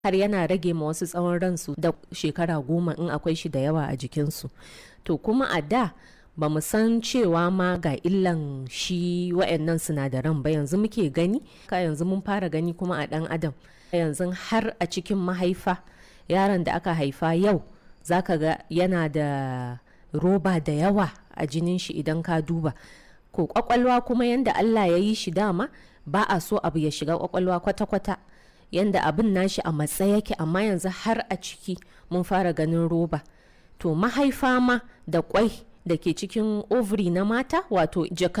har yana rage ma wasu tsawon ransu da shekara goma in akwai shi da yawa a jikinsu to kuma a da ba mu san cewa ma ga illan shi wa'annan sinadaran ba yanzu muke gani ka yanzu mun fara gani kuma a dan adam yanzu har a cikin mahaifa yaron da aka haifa yau zaka ga yana da roba da yawa a jinin shi idan ka duba ko kwakwalwa kuma yanda Allah ya yi shi dama ba a so abu ya shiga kwakwalwa kwata-kwata yanda abin nashi a matsa yake amma yanzu har a ciki mun fara ganin roba to mahaifa ma da kwai da ke cikin ovary na mata wato jaka